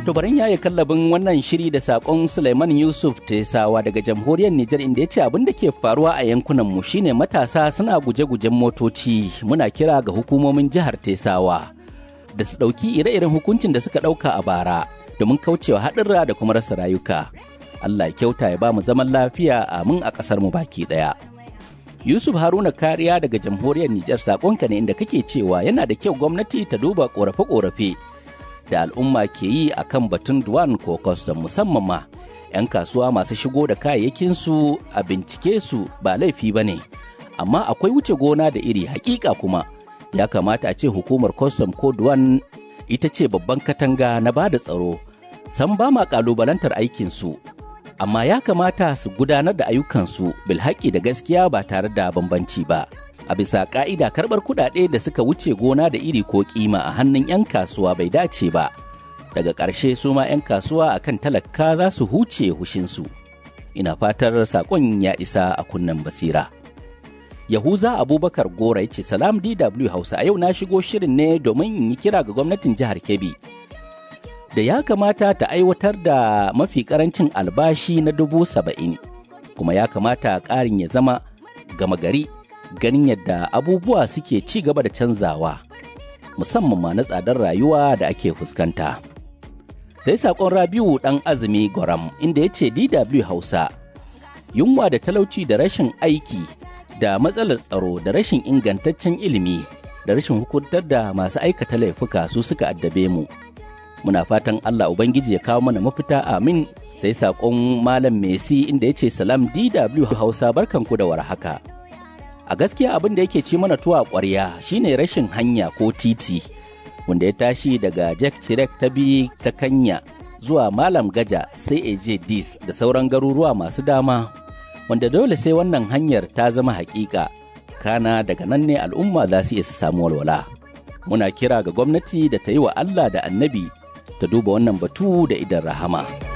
To barin yaye kallabin wannan shiri da sakon Suleiman Yusuf Tesawa daga jamhuriyar Nijar inda ya ce abin da ke faruwa a yankunan mu shine matasa suna guje-gujen motoci muna kira ga hukumomin jihar Tesawa da su ɗauki ire-iren hukuncin da suka ɗauka a bara domin kaucewa haɗurra da kuma rasa rayuka. Allah ya kyauta ya ba mu zaman lafiya amin a ƙasar mu baki ɗaya. Yusuf Haruna Kariya daga jamhuriyar Nijar sakonka ne inda kake cewa yana da kyau gwamnati ta duba ƙorafe-ƙorafe da al'umma ke yi a kan batun duwan ko kwastam musamman ma 'yan kasuwa masu shigo da kayayyakinsu a bincike su ba laifi ba ne amma akwai wuce gona da iri hakika kuma ya kamata a ce hukumar kwastam ko duwan ita ce babban katanga na ba da tsaro san ba ma kalubalantar aikinsu amma ya kamata su gudanar da ayyukansu bilhaƙi da gaskiya ba tare da bambanci ba a bisa ka'ida karɓar kuɗaɗe da suka wuce gona da iri ko kima a hannun 'yan kasuwa bai dace ba daga ƙarshe su ma 'yan kasuwa akan talaka za su huce hushinsu ina fatar saƙon ya isa a kunnen basira yahuza abubakar gora ya ce salam dw hausa a yau na shigo shirin ne domin in yi kira ga gwamnatin jihar kebbi da ya kamata ta aiwatar da mafi karancin albashi na dubu saba'in kuma ya kamata ƙarin ya zama gama gari ganin yadda abubuwa suke ci gaba da canzawa musamman ma na tsadar rayuwa da ake fuskanta. Sai saƙon Rabiu ɗan azumi Gwaram inda ya ce DW Hausa, yunwa da talauci da rashin aiki da matsalar tsaro da rashin ingantaccen ilimi da rashin hukuntar da masu aikata laifuka su suka addabe mu. Muna fatan Allah Ubangiji ya kawo mana mafita amin sai saƙon Malam Messi inda ya ce salam DW Hausa barkanku da warhaka. a gaskiya abin da yake ci mana tuwa ƙwarya shine rashin hanya ko titi wanda ya tashi daga jack chirek ta bi ta kanya zuwa malam gaja sai eje dis da sauran garuruwa masu dama wanda dole sai wannan hanyar ta zama hakika kana daga nan ne al'umma za su iya samu walwala muna kira ga gwamnati da ta yi wa allah da annabi ta duba wannan batu da idan rahama.